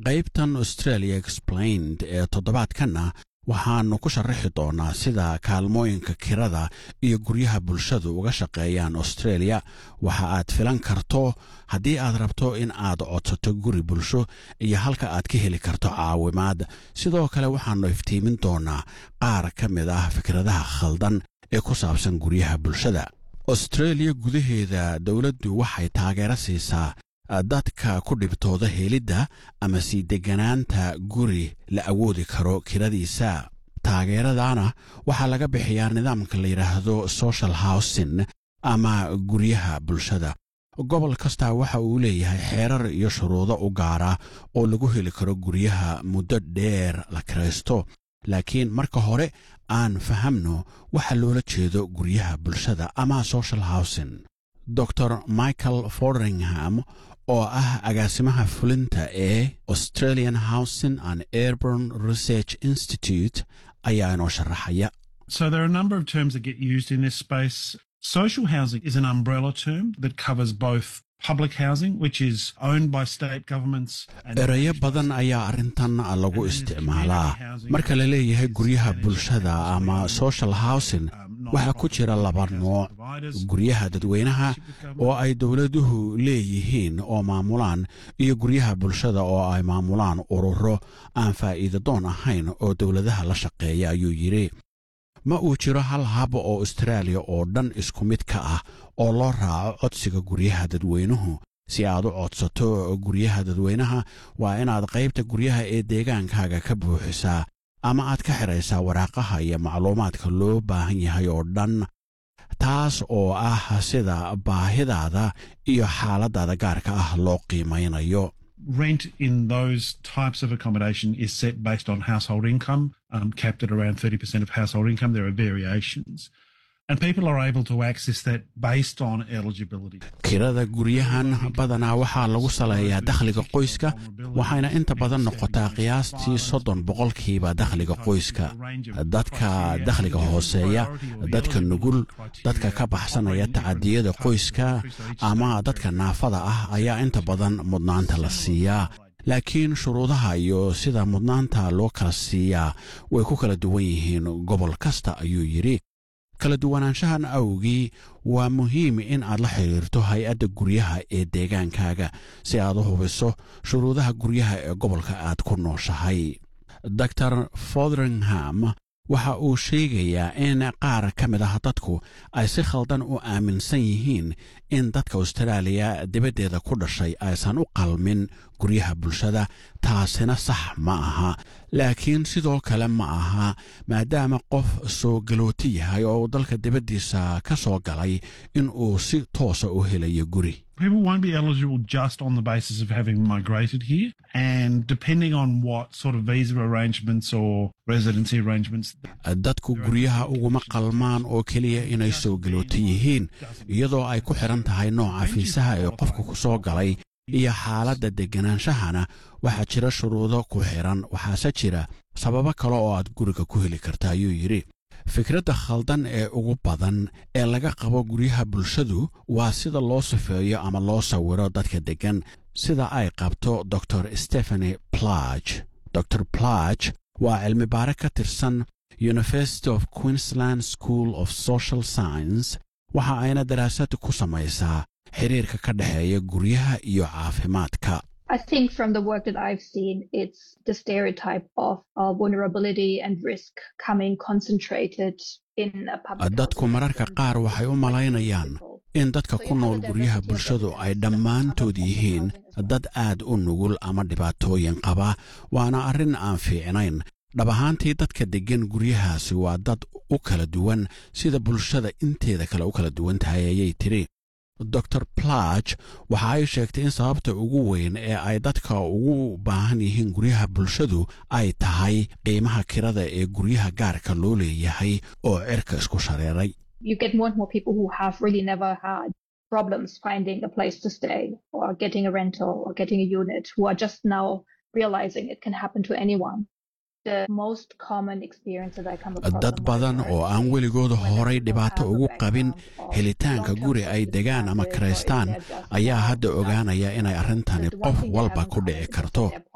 qaybtan australia explained ee toddobaadkanna waxaannu ku sharaxi doonnaa sida kaalmooyinka kirada iyo guryaha bulshadu uga shaqeeyaan australia waxa aad filan karto haddii aad rabto in aad codsato guri bulsho iyo halka aad ka heli karto caawimaad sidoo kale waxaannu iftiimin doonnaa qaar ka mid ah fikradaha khaldan ee ku saabsan guryaha bulshada australia gudaheeda dowladdu waxay taageero siisaa dadka ku dhibtooda helidda ama sii degganaanta guri la awoodi karo kiradiisa taageeradana waxaa laga bixiyaa nidaamka la yidhaahdo social housing ama guryaha bulshada gobol kastaa waxa uu leeyahay xeerar iyo shuruudo u gaara oo lagu heli karo guryaha muddo dheer la kiraysto laakiin marka hore aan fahamno waxa loola jeedo guryaha bulshada ama social housing dor michael fordringham oo ah agaasimaha fulinta ee australian housing and airborn research institute ayaa inoo sharaxaya So there are a number of terms that get used in this space. Social housing is an umbrella term that covers both public housing, which is owned by state governments. and erayo badan ayaa arrintan lagu isticmaalaa marka la leeyahay guryaha bulshada ama social housing waxaa ku jira laba nooc guryaha dadweynaha oo ay dowladuhu leeyihiin oo maamulaan iyo guryaha bulshada oo ay maamulaan ururo aan faa'iida doon ahayn oo dowladaha la shaqeeya ayuu yidhi ma uu jiro hal hab oo austraaliya oo dhan isku mid ka ah oo loo raaco codsiga guryaha dadweynuhu si aad u codsato guryaha dadweynaha waa inaad qaybta guryaha ee deegaankaaga ka buuxisaa ama aad ka xidhaysaa waraaqaha iyo macluumaadka loo baahan yahay oo dhan taas oo ah sida baahidaada iyo xaaladdaada gaarka ah loo qiimaynayo Rent in those types of accommodation is set based on household income, um, capped at around 30% of household income. There are variations. And people are able to access that based on eligibility. kirada guryahan badanaa waxaa lagu saleeyaa dakhliga qoyska waxayna inta badan noqotaa qiyaastii soddon boqolkiiba dakhliga qoyska dadka dakhliga hooseeya dadka nugul dadka ka baxsanaya tacadiyada qoyska ama dadka naafada ah ayaa inta badan mudnaanta la siiyaa laakiin shuruudaha iyo sida mudnaanta loo kala siiyaa way ku kala duwan yihiin gobol kasta ayuu yidhi kala duwanaanshahan awgii waa muhiim in aad la xidhiirto hay-adda guryaha ee deegaankaaga si aad u hubiso shuruudaha guryaha ee gobolka aad ku nooshahay dor fodringham waxa uu sheegayaa in qaar ka mid ah dadku ay si khaldan u aaminsan yihiin in dadka austraaliya dibaddeeda ku dhashay aysan u qalmin guryaha bulshada taasina sax ma aha laakiin sidoo kale ma aha maadaama qof soo galooti yahay oo uu dalka dibaddiisa ka soo galay in uu si toosa u helayo guri People won't be eligible just on the basis of having migrated here. And depending on what sort of visa arrangements or residency arrangements. dadku guryaha uguma qalmaan oo keliya inay soo galoota yihiin iyadoo ay ku xidhan tahay nooca fiisaha ee qofka ku soo galay iyo xaaladda degganaanshahana waxaa jira shuruudo ku xidhan waxaase jira sababo kale oo aad guriga ku heli karta ayuu yidhi fikradda khaldan ee ugu badan ee laga qabo guryaha bulshadu waa sida loo sifeeyo ama loo sawiro dadka deggan sida ay qabto dor stephany plage dor plage waa cilmi baare ka tirsan university of queensland school of social science waxa ayna daraasad ku samaysaa xiriirka ka dhexeeya guryaha iyo caafimaadka I think from the work that I've seen, it's the stereotype of uh, vulnerability and risk coming concentrated in a public. dadku mararka qaar waxay u malaynayaan in dadka ku nool guryaha bulshadu ay dhammaantood yihiin dad aad u nugul ama dhibaatooyin qaba waana arrin aan fiicnayn dhab ahaantii dadka deggan guryahaasi waa dad u kala duwan sida bulshada inteeda kale u kala duwan tahay ayay tidhi dor plage waxa ay sheegtay in sababta ugu weyn ee ay dadka ugu baahan yihiin guryaha bulshadu ay tahay qiimaha kirada ee guryaha gaarka loo leeyahay oo cirka isku shareeray You get more and more people who have really never had problems finding a place to stay or getting a rental or getting a unit who are just now realizing it can happen to anyone. The most common experience that I come across dad on my badan work oo aan weligooda when horay people dhibaato have a ugu qabin background of helitaanka long-term guri ay degaan ama circumstances or if kiraystaan they're just ayaa now hadda starting ogaanaya inay arrintani The one qof thing they walba haven't ku covered dhici is karto their